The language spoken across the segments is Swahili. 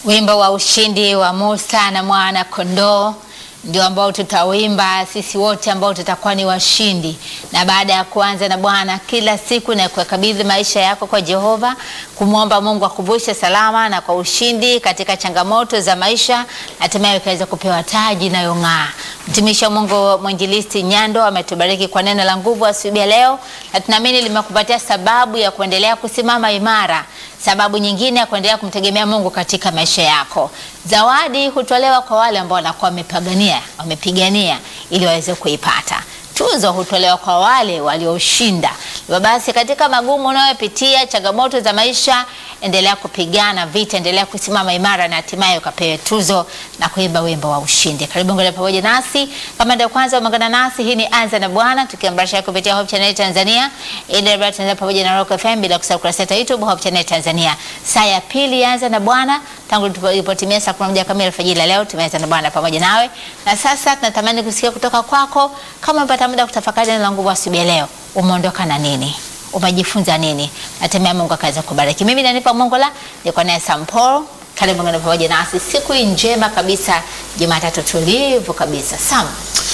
Wimbo wa ushindi wa Musa na mwana kondoo ndio ambao tutawimba sisi wote ambao tutakuwa ni washindi. Na baada ya kuanza na Bwana kila siku na kukabidhi maisha yako kwa Jehova, kumwomba Mungu akuvushe salama na kwa ushindi katika changamoto za maisha, hatimaye ukaweza kupewa taji inayong'aa. Mtumishi wa Mungu mwinjilisti Nyando ametubariki kwa neno la nguvu asubuhi ya leo, na tunaamini limekupatia sababu ya kuendelea kusimama imara sababu nyingine ya kuendelea kumtegemea Mungu katika maisha yako. Zawadi hutolewa kwa wale ambao wanakuwa wamepigania wamepigania ili waweze kuipata. Tuzo hutolewa kwa wale walioshinda. Hivyo basi, katika magumu unayopitia, changamoto za maisha, endelea kupigana vita, endelea kusimama imara na hatimaye ukapewe tuzo na kuimba wimbo wa ushindi. Karibu ngole pamoja nasi. Kama ndio kwanza umeungana nasi, hii ni Anza na Bwana tukiambarisha kupitia Hope Channel Tanzania, ile Tanzania pamoja na Rock FM, bila kusahau kurasa yetu ya YouTube Hope Channel Tanzania. Saa ya pili Anza na Bwana tangu tulipotimia saa 11 kamili alfajiri leo tumeanza na Bwana pamoja nawe. Na sasa tunatamani kusikia kutoka kwako kama umepata muda kutafakari neno la nguvu asubuhi leo. Umeondoka na nini? Umejifunza nini? Natemea Mungu akaweza kubariki. Mimi nanipa Mungu la niko naye Samporo. Karibu ngana pamoja nasi siku hii njema kabisa, Jumatatu tulivu kabisa. Sam.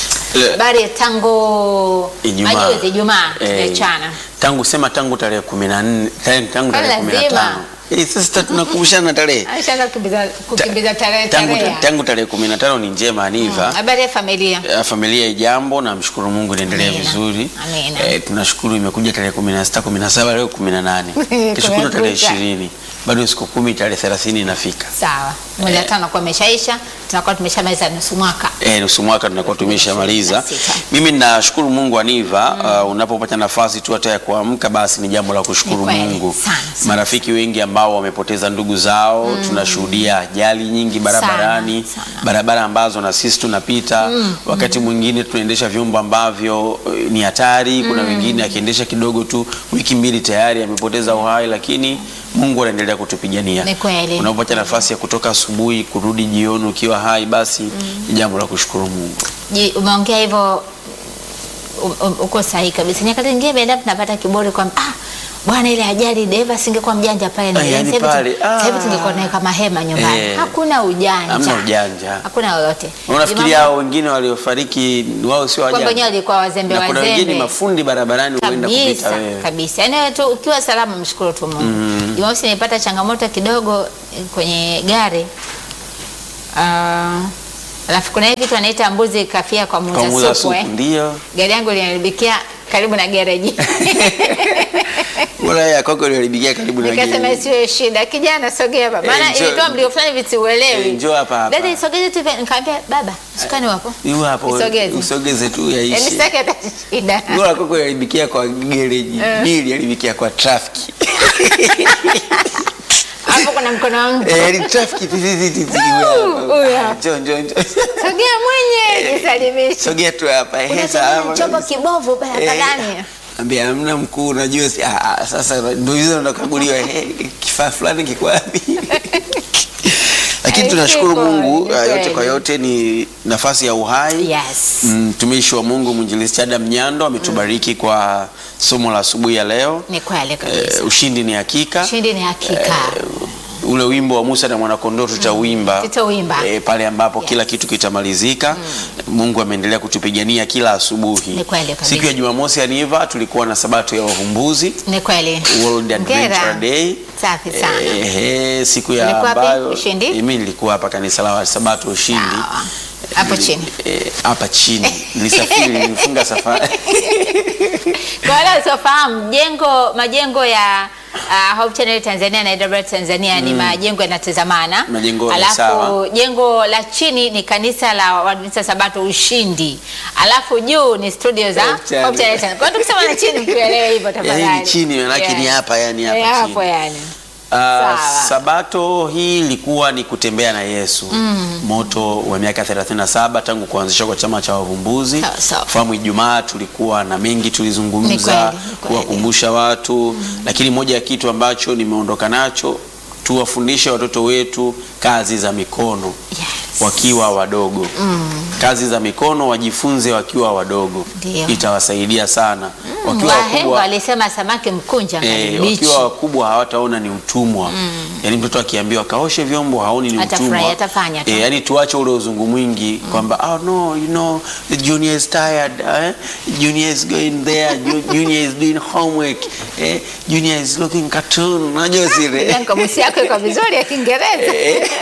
Habari tangu Ijumaa. majuzi Ijumaa Eh, tuliachana. tangu sema tangu tarehe 14 tangu tangu Kwani tarehe lazima? 15 eh, sasa tunakumbushana tarehe Aisha kukimbiza kukimbiza tarehe tangu tarehe. tangu tarehe 15 ni njema Aniva. Habari ya familia. Eh, Familia ijambo, namshukuru Mungu inaendelea Amina. vizuri. Amina. Eh, tunashukuru imekuja tarehe 16, 17 leo 18. Tushukuru tarehe Kumekucha. 20. Bado siku kumi tarehe 30 inafika. Sawa. Mwezi wa tano kwa umeshaisha, tunakuwa tumeshamaliza nusu mwaka. Eh, nusu mwaka tunakuwa tumeshamaliza. 26. Mimi nashukuru Mungu Aniva, uh, unapopata nafasi tu hata ya kuamka basi ni jambo la kushukuru Ni kweli, Mungu. sana, sana. Marafiki wengi ambao wamepoteza ndugu zao, tunashuhudia ajali nyingi barabarani, Sana, sana. barabara ambazo na sisi tunapita. Wakati mwingine tunaendesha vyombo ambavyo eh, ni hatari. Kuna wengine akiendesha kidogo tu wiki mbili tayari amepoteza uhai, lakini Mungu anaendelea kutupigania. Ni kweli. Unapopata nafasi ya kutoka asubuhi kurudi jioni ukiwa hai, basi ni jambo la kushukuru Mungu. Je, umeongea hivyo u- u- uko sahihi kabisa. Nyakati nyingine baadaye tunapata kiburi kwamba ah, bwana ile ajali dereva singekuwa mjanja pale na Ah, yani sasa hivi tu- pale, sasa hivi ah. tungekuwa naweka mahema nyumbani. Eh. Hakuna ujanja. Hamna ujanja. Hakuna lolote. Unafikiria Ni mambo- hao wengine waliofariki wao sio kwamba wenyewe wajanja? walikuwa wazembe Na kuna wazembe. wengine mafundi barabarani huenda kupita kabisa wewe. kabisa, yaani wewe tu ukiwa salama, mshukuru tu Mungu. Jumamosi nilipata changamoto kidogo eh, kwenye gari Ah, alafu kuna hii kitu anaita mbuzi kafia kwa Kwa muuza muuza supu supu eh. ndio. Gari yangu linaribikia karibu na gereji, Bora ya kwako iliharibikia karibu na nikasema gari. isiwe shida, kijana sogea baba, Eh, maana njoo- ilitoa mlio fulani Eh, visiuelewi. njoo hapa hapa. Dada isogeze tu, hivi. nikamwambia baba, sukani wapo, Yu hapo Isogeze. usogeze tu yaani yaishi. sitaki hata shida. Bora kwako iliharibikia kwa gereji. Mimi iliharibikia kwa trafiki. Hapo kuna mkono wa mtu, Eh, ni trafiki tizi tizi. huyu hapa. Njoo njoo njoo. sogea mwenye jisalimishe. Sogea tu hapa. Eh, Unatembea salama na chombo kabisa. kibovu barabarani. Ambia hamna mkuu, unajua si ah, ah, sasa ndio hizo nakaguliwa eh, kifaa fulani kiko wapi? Lakini Eh, tunashukuru kiko, Mungu ni ah, yote kweli. kwa yote ni nafasi ya uhai. Yes. Mtumishi wa Mungu mwinjilisti Adam Nyando ametubariki kwa somo la asubuhi ya leo. Ni kweli kabisa. Eh, ushindi ni hakika. Ushindi ni hakika. Ule wimbo wa Musa na mwanakondoo tutauimba Tutauimba. eh, pale ambapo Yes. kila kitu kitamalizika. Mungu ameendelea kutupigania kila asubuhi. Ni kweli kabisa. Siku ya Jumamosi Aniva tulikuwa na sabato ya wavumbuzi Ni kweli. World Adventure Hongera. Day. Safi sana. Ehe, siku ya Ulikuwa wapi? ambayo Ushindi? mimi nilikuwa hapa kanisa la Sabato Ushindi. Sawa. Hapo Nili- chini. eh, hapa chini. Nilisafiri, nilifunga safari. Kwa wale wasiofahamu jengo majengo ya uh, Hope Channel Tanzania na AWR Tanzania ni majengo yanatazamana. Majengo ni Alafu sawa. jengo la chini ni kanisa la Waadventista Sabato Ushindi. Alafu juu ni studio za Hope Hope Channel. Channel Tanzania. Kwa hiyo tukisema na chini mtuelewe hivyo tafadhali. Yaani ni chini, manake ni hapa, yani hapa Eh, chini. Hapo yani. Uh, Sawa. sabato hii ilikuwa ni kutembea na Yesu. Moto wa miaka 37 tangu kuanzishwa kwa chama cha wavumbuzi. Sawa, sawa. Fahamu Ijumaa tulikuwa na mengi Ni tulizungumza, kweli, ni kweli. kuwakumbusha watu, lakini moja ya kitu ambacho nimeondoka nacho tuwafundishe watoto wetu kazi za mikono Yes. wakiwa wadogo. Kazi za mikono wajifunze wakiwa wadogo, Ndio. itawasaidia sana wakiwa Wahenga wakubwa walisema samaki mkunja Eh, ngali mbichi. wakiwa wakubwa hawataona ni utumwa yaani mtoto akiambiwa kaoshe vyombo haoni ni Atafurahi, utumwa atafanya tu. eh, yaani tuache ule uzungu mwingi kwamba oh no you know the junior is tired eh? junior is going there Ju- junior is doing homework eh? junior is looking cartoon unajua zile Kamusi yako iko vizuri ya Kiingereza.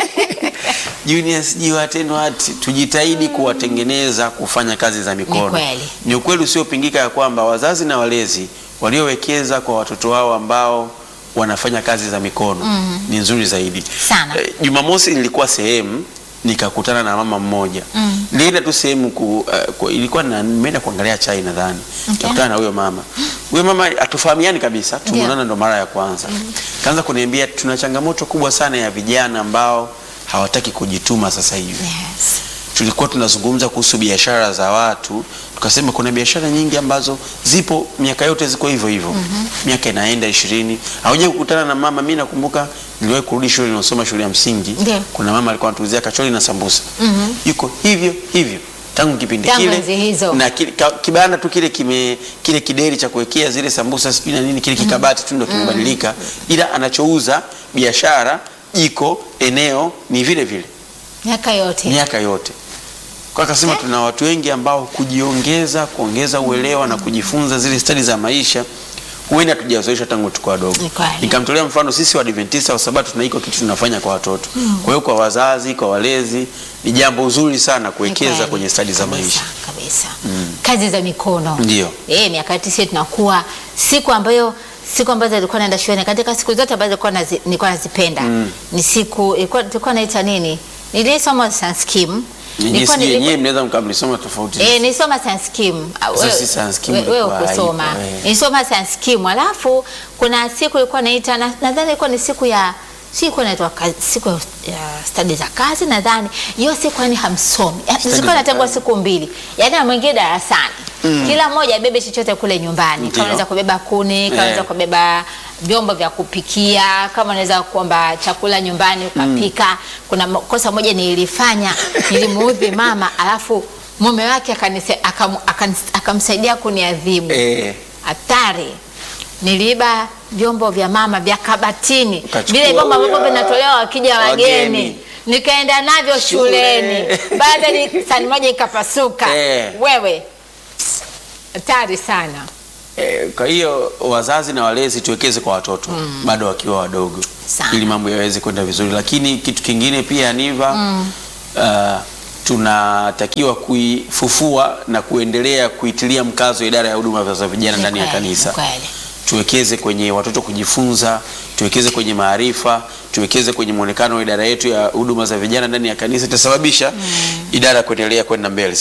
junior sijui watendo wati tujitahidi kuwatengeneza kufanya kazi za mikono. Ni kweli. Ni ukweli usiopingika ya kwamba wazazi na walezi waliowekeza kwa watoto wao ambao wanafanya kazi za mikono ni nzuri zaidi Sana. Eh, Jumamosi nilikuwa sehemu nikakutana na mama mmoja mm. nilienda tu sehemu ku, uh, ku, ilikuwa na nimeenda kuangalia chai nadhani Okay. nakutana na huyo mama huyo mama hatufahamiani kabisa tumeonana ndo mara ya kwanza kaanza kuniambia tuna changamoto kubwa sana ya vijana ambao hawataki kujituma sasa hivi Yes. tulikuwa tunazungumza kuhusu biashara za watu tukasema kuna biashara nyingi ambazo zipo miaka yote ziko hivyo hivyo miaka inaenda ishirini hauja kukutana na mama mi nakumbuka niliwahi kurudi shule niosoma shule ya msingi Ndio. kuna mama alikuwa anatuuzia kachori na sambusa yuko hivyo hivyo tangu kipindi Tangu kile enzi hizo. na kile, ka, kibanda tu kile kime kile kideri cha kuwekea zile sambusa sijui na nini kile kikabati tu ndo kimebadilika ila anachouza biashara jiko eneo ni vile vile Miaka yote. miaka yote kwa akasema tuna watu wengi ambao kujiongeza kuongeza uelewa na kujifunza zile stadi za maisha huenda tujazoesha tangu tuko wadogo Ni kweli. nikamtolea mfano sisi Waadventista wa Sabato tuna iko kitu tunafanya kwa watoto kwa hiyo kwa wazazi kwa walezi ni jambo zuri sana Ni kuwekeza kweli. kwenye stadi za Kabisa, maisha kabisa. Kazi za mikono. Ndio. Eh, miaka yote sisi tunakuwa siku ambayo siku ambazo nilikuwa naenda shuleni katika siku zote ambazo nilikuwa nazi, nilikuwa nazipenda ni siku ilikuwa tulikuwa naita nini? Nilisoma science scheme. Nilikuwa Nyinyi nilikuwa- mnaweza mkamlisoma tofauti Eh, nilisoma science scheme. Ah, Sasa wewe- si science scheme we- wewe ilikuwa ukusoma. haipo, eh. Nilisoma science scheme. Alafu kuna siku ilikuwa naita na- nadhani ilikuwa ni siku ya si ilikuwa inaitwa ka- siku ya, ya stadi za kazi nadhani. Hiyo siku yani hamsomi. Ya- Stadi Siku za inatengwa kazi. siku mbili. Yaani na mwingine darasani. Kila mmoja abebe chochote kule nyumbani. Ndio. Kama unaweza kubeba kuni, kama Eh. unaweza kubeba vyombo vya kupikia, kama unaweza kuomba chakula nyumbani ukapika. Kuna mo- kosa moja nilifanya, nilimuudhi mama alafu mume wake akanise- akam- akanis- akamsaidia kuniadhibu. eh, Hatari. Niliiba vyombo vya mama vya kabatini, Ukachukua vile vyombo ambavyo wewe. vinatolewa wakija Wageni. wageni, nikaenda navyo shuleni. Baada ni sani moja ikapasuka. Eh. Wewe hatari sana. Eh, kwa hiyo wazazi na walezi tuwekeze kwa watoto bado wakiwa wadogo Sana. ili mambo yaweze kwenda vizuri, lakini kitu kingine pia Niva, uh, tunatakiwa kuifufua na kuendelea kuitilia mkazo idara ya huduma za vijana Ni ndani ya kweli, kanisa. ni kweli. Tuwekeze kwenye watoto kujifunza, tuwekeze kwenye maarifa, tuwekeze kwenye mwonekano wa idara yetu ya huduma za vijana ndani ya kanisa, itasababisha idara kuendelea kwenda mbele.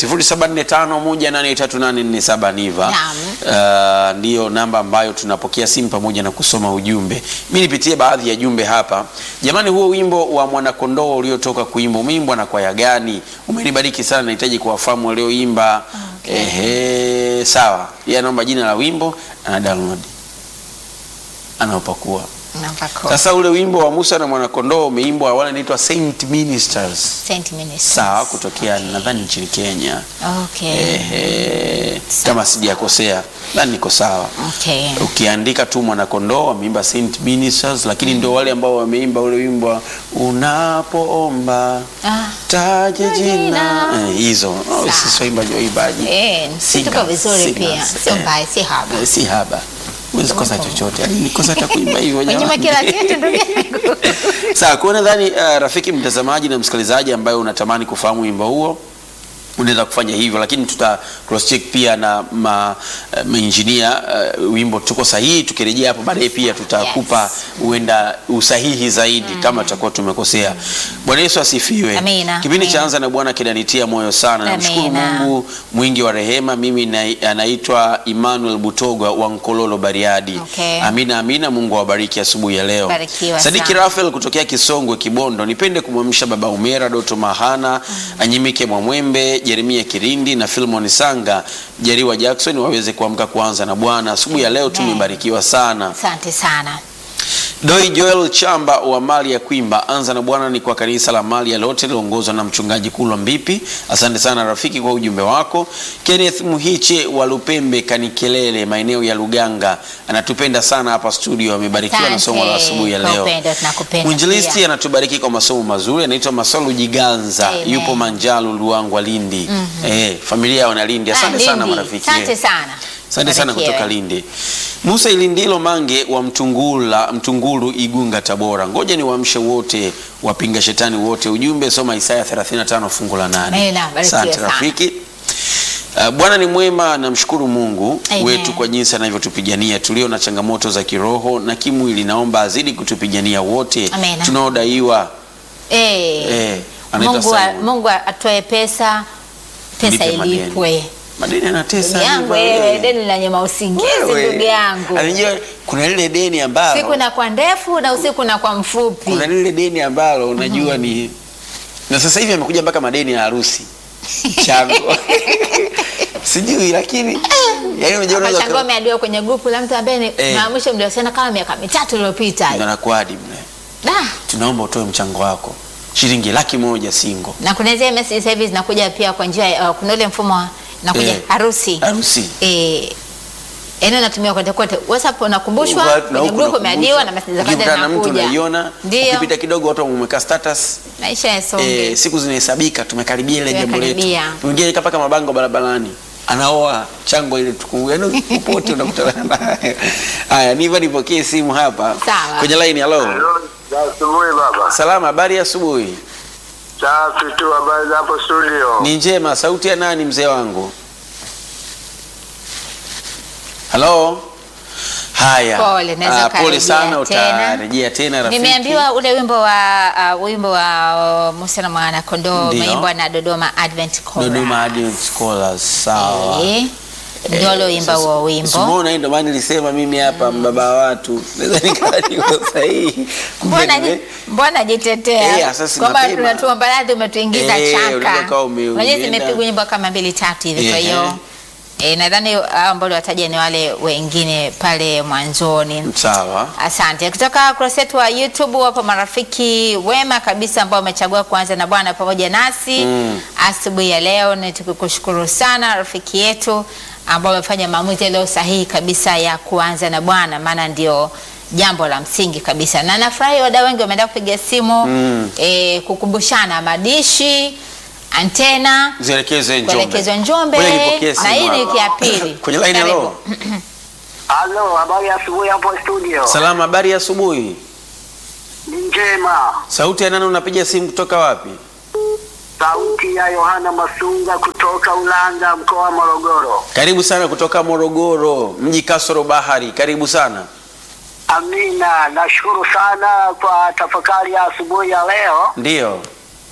0745183847 Niva. Naam. Uh, ndiyo namba ambayo tunapokea simu pamoja na kusoma ujumbe. Mi nipitie baadhi ya jumbe hapa. Jamani, huo wimbo wa mwanakondoo uliotoka kuimba umeimbwa na kwaya gani? Umenibariki sana, nahitaji kuwafahamu walioimba. Ehe, sawa. Yeye anaomba jina la wimbo, ana download, anaopakua. Napako. Sasa ule wimbo wa Musa na mwanakondoo umeimbwa wale naitwa Saint Ministers, Saint Ministers. sawa, kutokea nadhani nchini Kenya. Okay. Ehe, kama sijakosea, nadhani niko sawa. Okay. Ukiandika tu mwanakondoo wameimba Saint Ministers, lakini ndio wale ambao wameimba ule wimbo wa unapoomba Ah. taja jina Jina. Eh, hizo oh, Sawa. sisi waimbaji waimbaji Eh, si tuko Singers, vizuri singers. pia. Sio Eh. mbaya, si haba. Eh, si haba huwezi kosa chochote Yaani nikosa hata kuimba hivyo Wanyuma jamani. kila kitu ndugu yangu. Sawa, kwa hiyo nadhani uh, rafiki mtazamaji na msikilizaji ambaye unatamani kufahamu wimbo huo unaweza kufanya hivyo, lakini tuta cross check pia na ma, uh, mainjinia uh, wimbo tuko sahihi. Tukirejea hapo baadaye pia tutakupa Yes. huenda usahihi zaidi kama tutakuwa tumekosea. Bwana Yesu asifiwe. Amina, Kipindi cha amina. Anza na Bwana kinanitia moyo sana. Namshukuru Amina. Mungu mwingi wa rehema. Mimi na, anaitwa Emmanuel Butogwa wa Nkololo Bariadi. Okay. Amina, amina. Mungu awabariki asubuhi ya leo. Barikiwa Sadiki sana. Rafael kutokea Kisongwe Kibondo, nipende kumwamsha baba Umera, Doto Mahana, Anyimike Mwamwembe, Jeremia Kirindi na Filmon Sanga, Jeriwa Jackson waweze kuamka kuanza na Bwana asubuhi ya leo. Amen. Tumebarikiwa sana. Asante sana. Doi Joel Chamba wa mali ya Kwimba, anza na Bwana ni kwa kanisa la mali ya lote liongozwa na mchungaji Kulwa Mbipi. Asante sana rafiki kwa ujumbe wako. Kenneth Muhiche wa Lupembe Kanikelele, maeneo ya Luganga, anatupenda sana hapa studio, amebarikiwa na somo la Asante asubuhi ya kwa leo. upendo, tunakupenda Mwinjilisti pia. anatubariki kwa masomo mazuri, anaitwa Masalu Jiganza, Amen. yupo Manjalo Luangwa Lindi. Eh, familia wana Lindi. Asante Ah, sana Lindi. marafiki. Asante sana. Asante sana Barikiwe. kutoka Lindi. Musa Ilindilo Mange wa Mtungula, Mtungulu Igunga Tabora. Ngoja ni waamshe wote wapinga shetani wote. Ujumbe soma Isaya 35 fungu la 8. Amina, barikiwe Asante sana. rafiki. Uh, Bwana ni mwema, namshukuru Mungu Amen. wetu kwa jinsi anavyotupigania tulio na changamoto za kiroho na kimwili. Naomba azidi kutupigania wote Amen. tunaodaiwa. Eh, Eh, anaitwa Mungu, a- Simon. Mungu atoe pesa, pesa Lipe madeni. ilipwe. Madeni anatesa. Ndugu yangu hivyo, wewe, eh. deni la nyama usingizi Wewe. ndugu yangu. Anajua kuna lile deni ambalo Siku na kwa ndefu na usiku na kwa mfupi. kuna lile deni ambalo unajua ni na sasa hivi amekuja mpaka madeni ya harusi chango sijui lakini yani unajua Hapa unaweza Chango ameadiwa kwenye grupu la mtu ambaye ni Eh. na mwisho mliosema kama miaka mitatu iliyopita. Ndio nakuadi mle Da. tunaomba utoe mchango wako shilingi laki moja singo Na kuna zile message sasa hivi zinakuja pia kwa njia ya- uh, kuna ule mfumo wa nakuja Eh. harusi. harusi Eh, yaani unatumia kote kote. WhatsApp unakumbushwa, Huko na kwenye huku group unakumbushwa. umeadiwa na message za kawaida Ukikutana na mtu zinakuja. unaiona Ndio. ukipita kidogo watu wameweka status Maisha yasonge. eh, siku zinahesabika tumekaribia ile jambo letu Tumekaribia. mwingine kapaka mabango barabarani anaoa chango ile tuku yani popote unakutana naye haya niva nipokee simu hapa Sawa. kwenye line hello Asubuhi baba. salama habari ya asubuhi Safi tu, habari za hapo studio? ni njema sauti ya nani mzee wangu halo haya Pole, naweza Ah, pole ukarejea sana tena. utarejea tena rafiki Nimeambiwa ule wimbo wa uh, wimbo wa uh, Musa na mwana kondoo Ndio. umeimbwa na Dodoma Advent Chorus. Dodoma Advent Scholars sawa Eh, ndio ule wimbo wa wimbo. Simona, ndio maana nilisema mimi hapa mbaba wa watu naweza nikawa niko sahihi. Kumbe Mbona nime- ji- mbona Eh, jitetea sasa kwamba mapema. tunatuomba radhi, umetuingiza Eh, unaweza chaka. ukawa ume- Unajua umeenda. zimepigwa nyimbo kama mbili tatu hivi, kwa Ehe. hiyo eh, nadhani hao ambao wataja ni wale wengine pale mwanzoni. sawa Asante. Kutoka kurasa yetu wa YouTube wapo marafiki wema kabisa ambao wamechagua kuanza na Bwana pamoja nasi Mm. asubuhi ya leo, na tukukushukuru sana rafiki yetu ambao wamefanya maamuzi yaliyo sahihi kabisa ya kuanza na Bwana, maana ndio jambo la msingi kabisa, na nafurahi wadau wengi wameenda kupiga simu Mm. eh, kukumbushana madishi, antena zielekezwe Njombe. kuelekezwa Njombe, Ngoja nipokee na simu hii ni hapa. wiki ya pili. kwenye line Karibu. hello Halo, habari ya asubuhi hapo studio? salama habari ya asubuhi Ni njema. sauti ya nani unapiga simu kutoka wapi Sauti ya Yohana Masunga kutoka Ulanga, mkoa wa Morogoro. karibu sana kutoka Morogoro mji kasoro bahari karibu sana Amina, nashukuru sana kwa tafakari ya asubuhi ya leo. ndiyo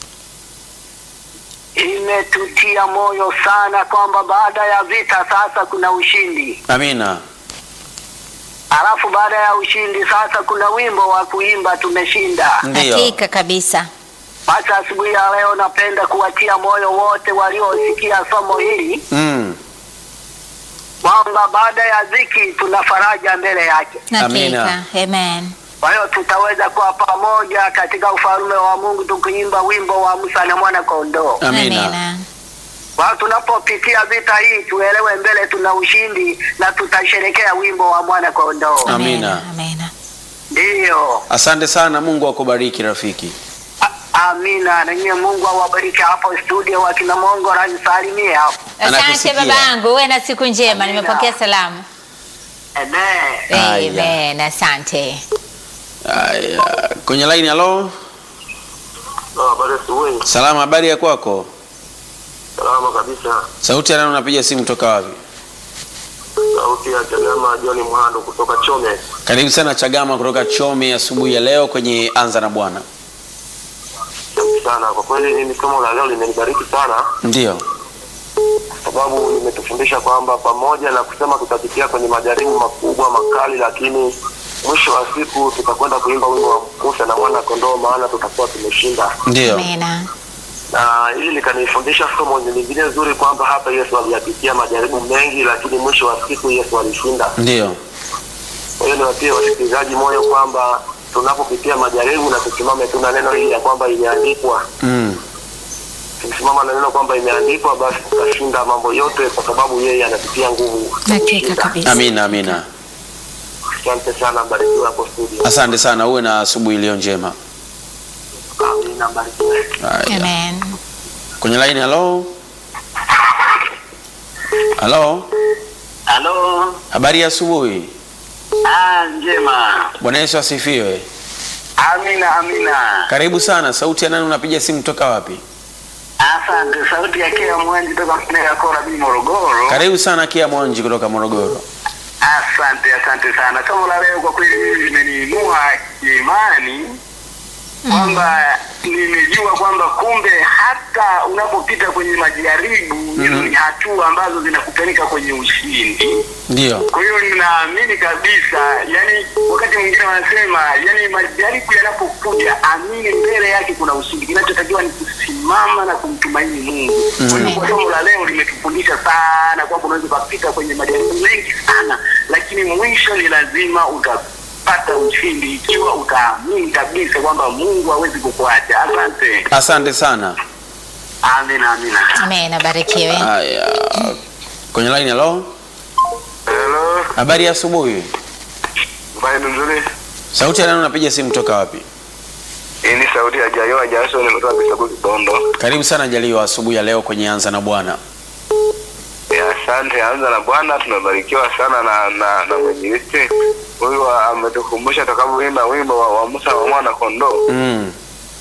Imetutia moyo sana kwamba baada ya vita sasa kuna ushindi, amina alafu baada ya ushindi sasa kuna wimbo wa kuimba tumeshinda. ndiyo Hakika kabisa. Basi asubuhi ya leo napenda kuwatia moyo wote waliosikia somo hili mm. kwamba baada ya dhiki tuna faraja mbele yake. Amina. Hakika. Amen. Kwa hiyo tutaweza kuwa pamoja katika ufalme wa Mungu tukiimba wimbo wa Musa na mwana kondoo. amina Kwa hiyo tunapopitia vita hii tuelewe mbele tuna ushindi na tutasherekea wimbo wa mwana kondoo. Amina. Amina. Ndiyo. asante sana mungu akubariki rafiki A- Amina. Na nyie Mungu awabariki hapo studio wakina Mongo nisalimie hapo. Asante Anakusikia. babangu, uwe na siku njema. Amina. Nimepokea salamu. Amen. Haya. Amen. Asante. Aya, kwenye line halo Habari asubuhi. salama habari ya kwako Salama kabisa. sauti ya nani unapiga simu kutoka wapi Sauti ya Chagama John Mhando kutoka Chome. karibu sana chagama kutoka chome asubuhi ya leo kwenye anza na bwana Asante sana. Kwa kweli mimi somo la leo limenibariki sana ndio kwa sababu limetufundisha kwamba pamoja na kusema tutapitia kwenye majaribu makubwa makali, lakini mwisho wa siku tutakwenda kuimba wimbo wa Musa na mwana kondoo, maana tutakuwa tumeshinda. ndio Amina. Na hili likanifundisha somo lingine nzuri kwamba hapa Yesu aliyapitia majaribu mengi, lakini mwisho wa siku Yesu alishinda. ndio Kwa hiyo niwatie wasikilizaji moyo kwamba tunapopitia majaribu na tusimame tu na neno hili ya kwamba imeandikwa Mm. tukisimama na neno kwamba imeandikwa basi tutashinda mambo yote kwa sababu yeye anatutia nguvu Hakika kushinda. kabisa. Amina, amina. asante sana mbarikiwe hapo studio Asante sana, uwe na asubuhi iliyo njema. amina mbarikiwe Haya. Amen. Kwenye line, halo halo, Halo, habari ya asubuhi. ah, njema. Bwana Yesu asifiwe. Amina, amina. Karibu sana. Sauti ya nani? Unapiga simu toka wapi? Asante. Sauti ya Kea Mwanji toka Mnega Kora B Morogoro. Karibu sana Kia Mwanji kutoka Morogoro. Asante, asante sana. Somo la leo kwa kweli mimi limeniinua kiimani kwamba nimejua kwamba kumbe hata unapopita kwenye majaribu hizo ni hatua ambazo zinakupeleka kwenye ushindi. Ndio. Kwa hiyo ninaamini kabisa, yani wakati mwingine wanasema, yani majaribu yanapokuja, amini mbele yake kuna ushindi. Kinachotakiwa ni kusimama na kumtumaini Mungu. Kwa hiyo kwa somo la leo limetufundisha sana kwamba unaweza ukapita kwenye majaribu mengi sana, lakini mwisho ni lazima utapata ushindi ikiwa utaamini kabisa kwamba Mungu hawezi kukuacha. Asante, Asante sana. amina, amina. Amen. Abarikiwe. Haya. Kwenye line, halo. hello Habari ya asubuhi. mfanye nzuri Sauti ya nani? Unapiga simu toka wapi? hii ni sauti ya jayoa jaso nimetoka kisabu kibondo Karibu sana Jaliwa, asubuhi ya leo kwenye Anza na Bwana. Ya, asante anza na bwana tumebarikiwa sana na na, na mwinjilisti huyu ametukumbusha tutakavyoimba wimbo wa, wa musa wa mwana kondoo Mm.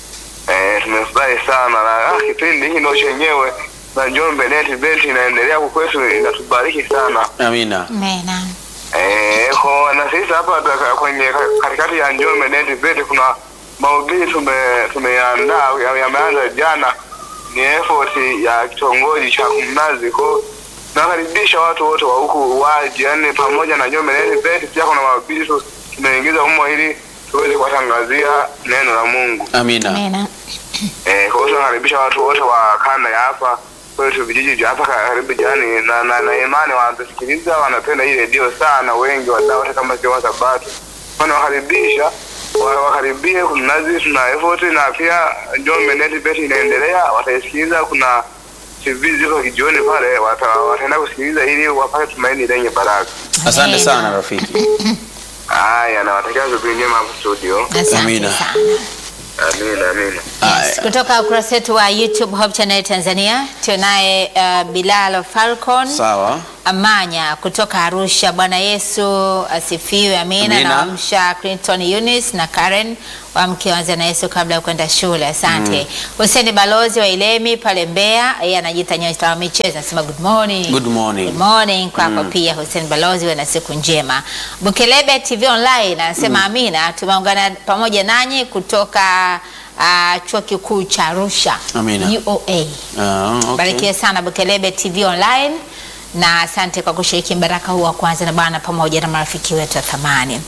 eh, tumefurahi sana na ah, kipindi hiki ndo chenyewe na njombe neti beti inaendelea huku kwetu inatubariki sana Amina. Amen. eh, kwa na sisi hapa taka- kwenye ka- katikati ya njombe neti beti kuna mahubiri tume tumeandaa ya- yameanza jana ni effort ya kitongoji cha kumnazi ko nakaribisha watu wote wa huku waje yani pamoja na njombe neti beti pia kuna mahubiri tu tumeingiza humo ili tuweze kuwatangazia neno la mungu Amina. Amen. Eh, kwa hiyo tunakaribisha watu wote wa kanda ya hapa kwetu vijiji vya hapa karibu jirani na, na, na imani wanatusikiliza wanapenda hii redio sana wengi wadau hata kama sio wa sabato kwani wakaribisha wa- wakaribie kumnazi tuna effort na pia Njombe Net Bet inaendelea wataisikiliza kuna TV ziko kijioni pale wata, wataenda kusikiliza ili wapate tumaini lenye baraka Asante Amen. sana rafiki. haya nawatakia asubuhi njema hapo studio Asante Amina. sana. amina amina Yes. Kutoka ukurasa wetu wa YouTube Hope Channel Tanzania tunaye uh, Bilal Falcon Sawa. Amanya kutoka Arusha. Bwana Yesu asifiwe, amina. Amina. Nawamsha Clinton Eunice na Karen wamke wanza na Yesu kabla ya kwenda shule. Asante. Hussein Balozi wa Ilemi pale Mbeya, yeye anajiita nyota wa michezo, anasema good morning. Good morning. Good morning kwako pia Hussein Balozi, we na siku njema. Bukelebe TV Online anasema amina, tumeungana pamoja nanyi kutoka uh, chuo kikuu cha Arusha Amina. UOA. Ah, okay. Barikiwe sana Bukelebe TV Online na asante kwa kushiriki mbaraka huu wa kwanza na Bwana pamoja na marafiki wetu wa thamani.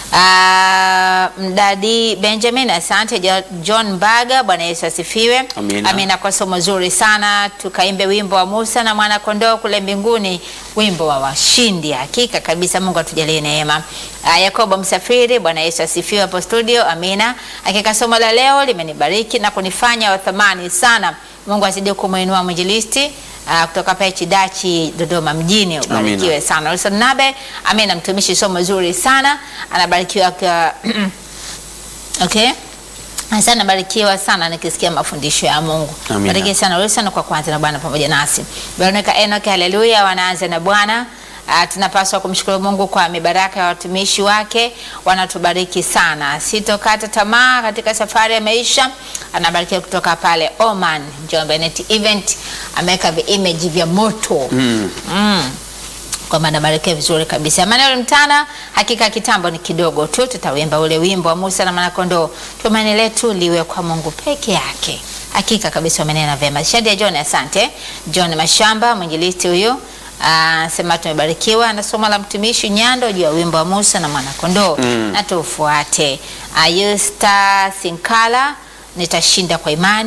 Ah, Mdadi Benjamin, asante Jo- John Mbaga, Bwana Yesu asifiwe. Amina. Amina kwa somo zuri sana. Tukaimbe wimbo wa Musa na mwana kondoo kule mbinguni, wimbo wa washindi. Hakika kabisa, Mungu atujalie neema. Ah, Yakobo Msafiri, Bwana Yesu asifiwe hapo studio. Amina. Hakika somo la leo limenibariki na kunifanya wa thamani sana. Mungu azidi kumuinua mwinjilisti ah, kutoka pale Chidachi Dodoma mjini. Ubarikiwe sana. Wilson Nabe, amina, mtumishi, somo zuri sana. Anabarikiwa kwa okay. Asante, barikiwa sana nikisikia mafundisho ya Mungu. Amina. Barikiwa sana Wilson kwa kwanza na Bwana pamoja nasi. Veronica Enoch, haleluya, wanaanza na Bwana. Uh, tunapaswa kumshukuru Mungu kwa mibaraka ya watumishi wake, wanatubariki sana. Sitokata tamaa katika safari ya maisha. Anabarikiwa kutoka pale Oman, Njombe Net Event, ameweka vi-image vya moto Mm. mm kwamba nabarikiwa vizuri kabisa. Emmanuel Mtana, hakika kitambo ni kidogo tu, tutawimba ule wimbo wa Musa na Mwanakondoo, tumaini letu liwe kwa Mungu peke yake. Hakika kabisa wamenena vyema. Shadia John, asante. John Mashamba, mwinjilisti huyu anasema tumebarikiwa na somo la mtumishi Nyando juu ya wimbo wa Musa na Mwanakondoo Mm. na tufuate. Ayusta Sinkala, nitashinda kwa imani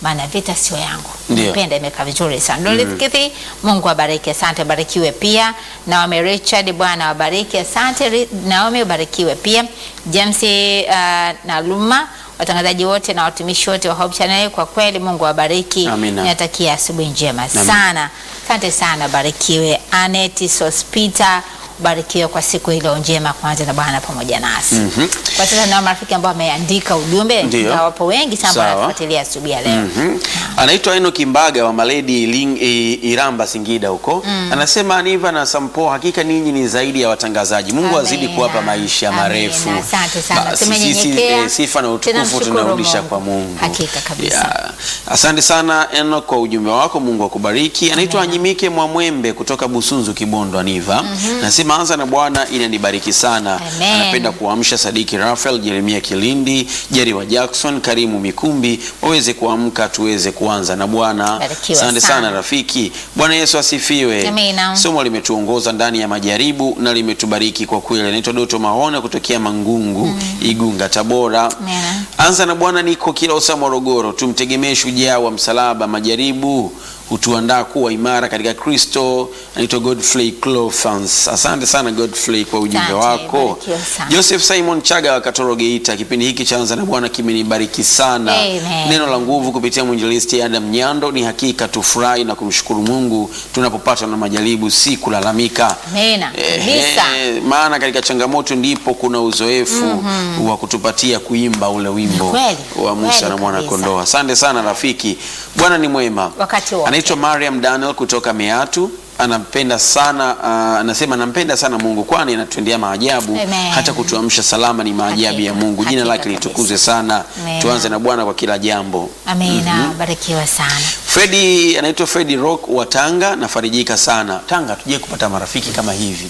maana vita sio yangu. Ndio. Nimependa, imekaa vizuri sana. Dorothy Kithi, Mungu abariki, asante, barikiwe pia. Naomi Richard, Bwana wabariki, asante. Ri- Naomi ubarikiwe pia. James uh, Naluma, watangazaji wote na watumishi wote wa Hope Channel, kwa kweli Mungu awabariki. Amina. Ninatakia asubuhi njema sana. Asante sana, barikiwe. Anet Sospita, barikiwe kwa siku hilo njema kwanza na Bwana pamoja nasi. Kwa sasa na marafiki ambao wameandika ujumbe, Ndio. na wapo wengi sana Sawa. wanafuatilia asubuhi ya leo. Mhm. Anaitwa Eno Kimbaga wa Maledi Iling, i, Iramba Singida huko. Anasema Aniva na Sampo, hakika ninyi ni zaidi ya watangazaji. Mungu azidi Amina. kuwapa maisha Amina. marefu. Asante sana. Basi Tumenyenyekea. sisi, eh, sifa na utukufu Tunamshukuru tunarudisha Mungu. kwa Mungu. Hakika kabisa. Ya. Asante sana Eno kwa ujumbe wako, Mungu akubariki. Anaitwa Anyimike Mwamwembe kutoka Busunzu Kibondo Aniva. Nasema anza na Bwana inanibariki sana. Amen. Anapenda kuamsha Sadiki Rafael, Jeremia Kilindi, Jerry wa Jackson, Karimu Mikumbi waweze kuamka tuweze kuanza na Bwana. Barikiwa Asante sana. sana rafiki. Bwana Yesu asifiwe. Amina. Somo limetuongoza ndani ya majaribu na limetubariki kwa kweli. Anaitwa Doto Mahona kutokea Mangungu, Igunga, Tabora. Amina. Anza na Bwana niko Kilosa, Morogoro. Tumtegemee shujaa wa msalaba. Majaribu hutuandaa kuwa imara katika Kristo. Anaitwa Godfrey Clofans. Asante sana Godfrey kwa ujumbe Asante, wako. barikiwa sana. Joseph Simon Chaga wa Katoro Geita, kipindi hiki cha Anza na Bwana kimenibariki sana. Amen. Neno la nguvu kupitia mwinjilisti Adam Nyando. Ni hakika tufurahi na kumshukuru Mungu tunapopatwa na majaribu, si kulalamika. Amina. Kabisa. Ehe, maana katika changamoto ndipo kuna uzoefu wa kutupatia kuimba ule wimbo Kweli, wa Musa kweli na mwana kabisa. kondoo. Asante sana rafiki, Bwana ni mwema. Wakati wote. Anaitwa Mariam Daniel kutoka Meatu, anampenda sana uh, anasema anampenda sana Mungu kwani anatutendea maajabu Amen. hata kutuamsha salama ni maajabu Hakika, ya Mungu. Jina hakika lake kabisa. litukuzwe sana. Amen. Tuanze na Bwana kwa kila jambo. Amina. Barikiwa sana. Fredi anaitwa Fredi Rock wa Tanga, nafarijika sana. Tanga tuje kupata marafiki kama hivi.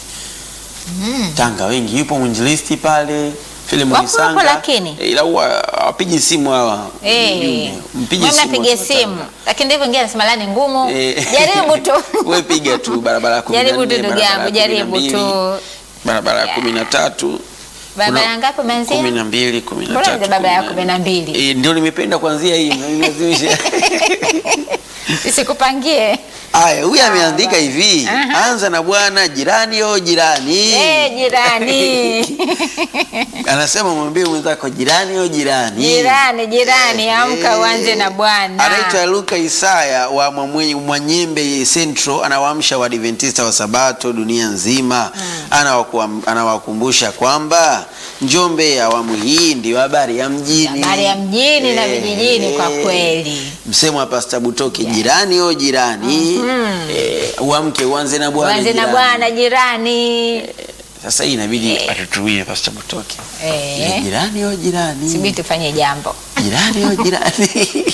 Tanga wengi, yupo mwinjilisti pale Filemon Wako hapo Sanga. lakini? Eh, ila huwa hawapigi simu hawa. Eh, Ujumbe. Mpige wewe simu mnapiga watu wa simu, Tanga. lakini ndivyo wengine anasema la ni ngumu. Eh. Jaribu tu. Wewe piga tu barabara ya 14, Jaribu tu ndugu barabara ya yangu, jaribu 12, tu. Barabara ya 13. Barabara Kuna- ngapi umeanzia? kumi na mbili, kumi na Mbona tatu, ndio barabara ya kumi kumi na mbili? Eh, ndio nimependa kuanzia hii mnanilazimisha. Isikupangie. Aya, huyu ameandika hivi, Aha. anza na Bwana jirani o jirani. Eh, jirani. Anasema mwambie mwenzako jirani o jirani. Jirani, jirani, amka Eh. uanze na Bwana. Anaitwa Luka Isaya wa Mwamwe- Mwanyembe Central, anawaamsha Waadventista wa Sabato dunia nzima. Anawakuam- Anawakumbusha kwamba Njombe ya awamu hii ndio habari ya mjini, Habari ya mjini na Eh, vijijini kwa eh. kweli. Msemo wa Pastor Butoke, jirani o jirani, eh, uamke uanze na Bwana Uanze na jirani. Bwana jirani. Sasa hii inabidi atutumie Pastor Butoke. Eh. Eh, Jirani o jirani. Subiri tufanye jambo. Jirani o jirani.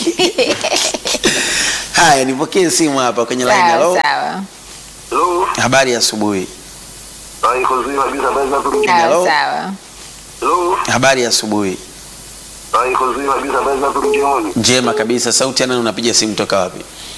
Haya, nipokee simu hapa kwenye line. Hello. Sawa sawa. Hello. Habari ya asubuhi. Hai kuzima kabisa habari za kurudi. Hello. Sawa sawa. Hello. Habari ya asubuhi. Hai kuzima kabisa habari za kurudi. Njema kabisa. Sauti ya nani unapiga simu toka wapi?